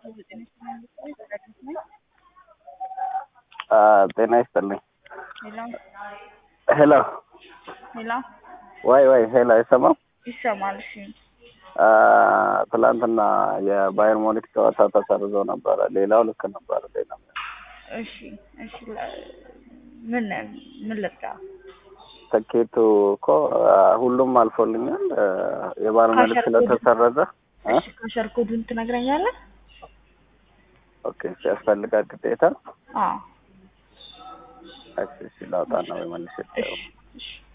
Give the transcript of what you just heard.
ጤና ይስጥልኝ። ሄሎ ሄሎ ሄሎ፣ ወይ ወይ፣ ሄሎ አይሰማም? ይሰማል? እሺ ትላንትና የባየር ሞኒክ ጨዋታ ተሰርዞ ነበረ። ሌላው ልክ ነበረ። ሌላ እሺ እሺ። ለ- ምን ምን ልብዳ? ትኬቱ እኮ ሁሉም አልፎልኛል። የባየር ሞኒክ ካሸር ስለተሰረዘ እ? እሺ ካሸር ኮዱን ትነግረኛለህ? ኦኬ ሲያስፈልጋት ግዴታ አዎ እሺ፣ እሺ ላውጣ ነው ወይ መልሼ እሺ እሺ